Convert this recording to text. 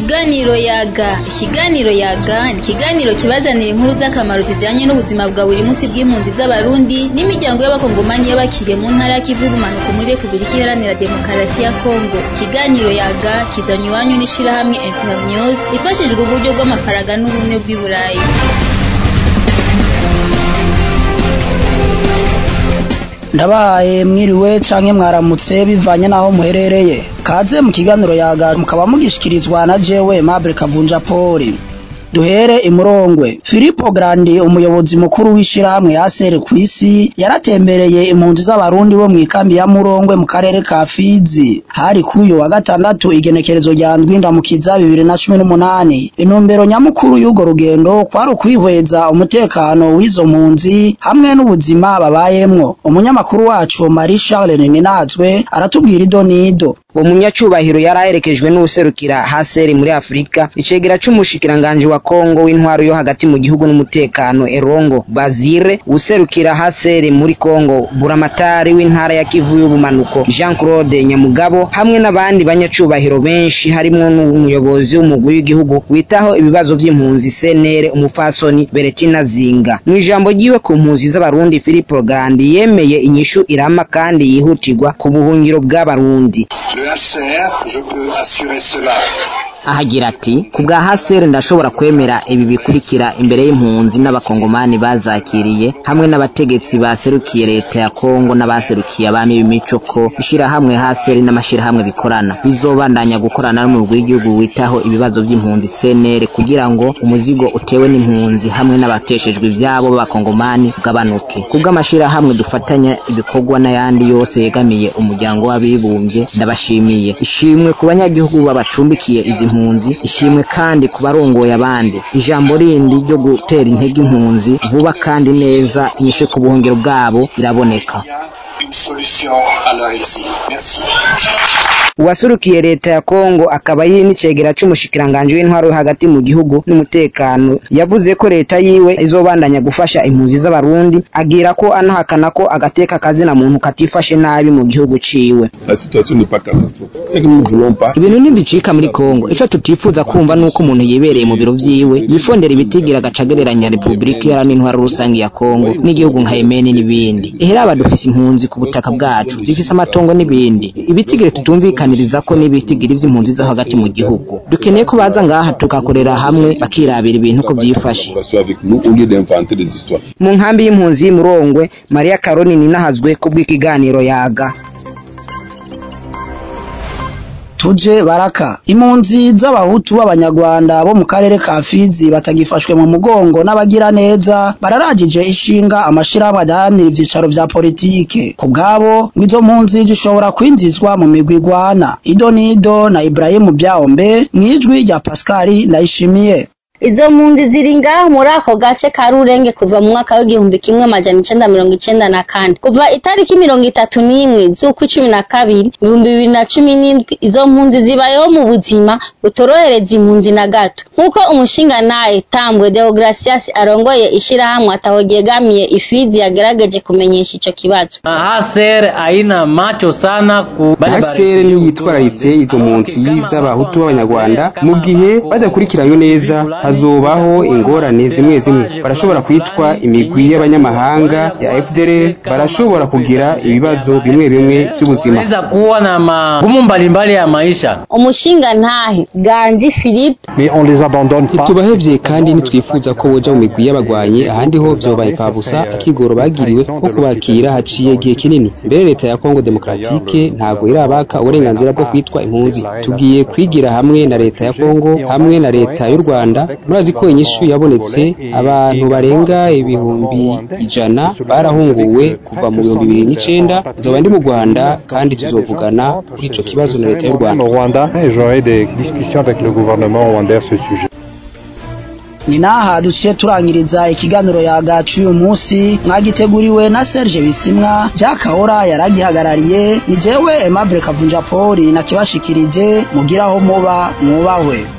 Ikiganiro yaga ikiganiro yaga ni ikiganiro kibazanira inkuru z'akamaro zijanye n'ubuzima bwa buri munsi bw'impunzi z'abarundi n'imiryango y'abakongomanyi y'abakiriye mu ntara ya Kivu y'ubumanuko muri Repubulika Iharanira Demokarasi ya Kongo ikiganiro yaga kizanywe iwanyu n'ishirahamwe Internews rifashijwe uburyo bw'amafaranga n'ubumwe bw'i Burayi ndabahaye mwiriwe canke mwaramutse bivanye naho muherereye kaze mu kiganiro yaga mukaba mugishikirizwa na jewe Mabel Kavunja Paul duhere imurongwe Filippo Grandi umuyobozi mukuru w'ishirahamwe yasere kw'isi yaratembereye impunzi z'abarundi bo mw'ikambi ya Murongwe mu karere ka Fizi hari kuyo wa gatandatu igenekerezo rya ndwinda mukiza bibiri na cumi n'umunani intumbero nyamukuru y'urwo rugendo kwari ukwihweza umutekano w'izo mpunzi hamwe n'ubuzima babayemwo umunyamakuru wacu Marie Charles Ninazwe aratubwira ido nido uwo munyacubahiro yari aherekejwe n'uwuserukira haseri muri afurika icegera c'umushikiranganji wa kongo w'intwaro yo hagati mu gihugu n'umutekano erongo bazire uwuserukira haseri muri kongo buramatari w'intara ya kivu y'ubumanuko jean claude nyamugabo hamwe n'abandi banyacubahiro benshi harimwo n'umuyobozi w'umugwi w'igihugu witaho ibibazo vy'impunzi senere umupfasoni beretina zinga mu ijambo ryiwe ku mpunzi z'abarundi filipo grandi yemeye inyishu irama kandi yihutirwa ku buhungiro bw'abarundi Le HCR, je peux assurer cela. ahagira ati ku bwa haseri ndashobora kwemera ibi bikurikira imbere y'impunzi n'abakongomani bazakiriye hamwe n'abategetsi baserukiye leta ya kongo n'abaserukiye abami b'imico ko ishirahamwe haseri n'amashirahamwe bikorana bizobandanya gukorana n'umurwi w'igihugu witaho ibibazo by'impunzi cnr kugira ngo umuzigo utewe n'impunzi hamwe n'abateshejwe ivyabo b'abakongomani ugabanuke ku bw'amashirahamwe dufatanya ibikorwa n'ayandi yose yegamiye umuryango w'abibumbye ndabashimiye ishimwe ku banyagihugu babacumbikiye izi impunzi ishimwe kandi ku barongoye abandi ijambo rindi ryo gutera intege impunzi vuba kandi neza inyishe ku buhungiro bwabo iraboneka Une solution à leur exil. Merci. uwasurukiye leta ya kongo akaba yiri n'icegera c'umushikiranganji w'intwaro yo hagati mu gihugu n'umutekano yavuze ko leta yiwe izobandanya gufasha impunzi z'abarundi agira ko anahakana ko agateka kazina muntu katifashe nabi mu gihugu ciwe La situation n'est pas catastrophique. Ce que nous ne voulons pas, ibintu ntibicika muri kongo ico tutifuza kumva nuko umuntu yibereye mu biro vyiwe yifondera ibitigira agaca agereranya repubulika iharanira intwaro rusange ya kongo n'igihugu nka yemeni n'ibindi eheraba dufise impunzi ku butaka bwacu zifise amatongo n'ibindi ibitigire tutumvikaniriza ko n'ibitigiri vy'impunzi zo hagati mu gihugu dukeneye ko baza ngaha tugakorera hamwe bakirabira ibintu ko vyifashe qu'on soit avec nous au lieu d'inventer des histoires. mu nkambi y'impunzi y'imurongwe mariya karoni ninahazwe ku bw'ikiganiro yaga tuje baraka impunzi z'abahutu b'abanyarwanda bo mu karere ka Fizi batagifashwe mu mugongo n'abagira neza bararagije ishinga amashirahamwe adahanira ivyicaro vya politike ku bwabo ngo izo mpunzi zishobora kwinjizwa mu migwi igwana ido nido na Ibrahimu Byahombe mwijwi rya Pascal Ndayishimiye Izo mpunzi ziri ngaho muri ako gace ka Rurenge kuva mu mwaka w'igihumbi kimwe amajana icenda mirongo icenda na kane kuva itariki mirongo itatu n'imwe z'ukwa cumi na kabiri ibihumbi bibiri na cumi n'indwi izo mpunzi zibayeho mu buzima butorohereza impunzi na gato nk'uko umushingantahe Tambwe Deogracias arongoye ishirahamwe ataho ryegamiye ifizi yagerageje kumenyesha ico kibazo Haser haina macho sana ku HCR niyo yitwararitse izo mpunzi z'abahutu b'abanyarwanda mu gihe badakurikiranywe neza hazobaho ingorane zimwe zimwe barashobora kwitwa imigwi y'abanyamahanga ya FDLR barashobora kugira ibibazo bimwe bimwe by'ubuzima Wanaweza kuwa na magumu mbalimbali ya maisha. umushingantahe Ganji Philippe mais on les abandonne pas. ntitubahevye kandi ntitwifuza ko boja mu migwi y'abagwanyi ahandi ho vyobaye imfabusa akigoro bagiriwe ko kubakira haciye igihe kinini mbere leta ya Kongo Demokratike ntabwo irabaka uburenganzira bwo kwitwa impunzi tugiye kwigira hamwe na leta ya Kongo hamwe na leta y'u Rwanda murazi ko inyishu yabonetse abantu barenga ibihumbi ijana barahunguwe kuva mu bihumbi bibiri n'icenda nzoba ndi mu Rwanda kandi tuzovugana kuri ico kibazo na leta y'u Rwanda au Rwanda et j'aurai des discussions avec le gouvernement rwandais à ce sujet. ni naha duciye turangiriza ikiganiro yagacu uyu munsi mwagiteguriwe na Serge Bisimwa Jakahora yaragihagarariye ni jewe Aimable Kavunja Paul nakibashikirije mugiraho muba mwubahwe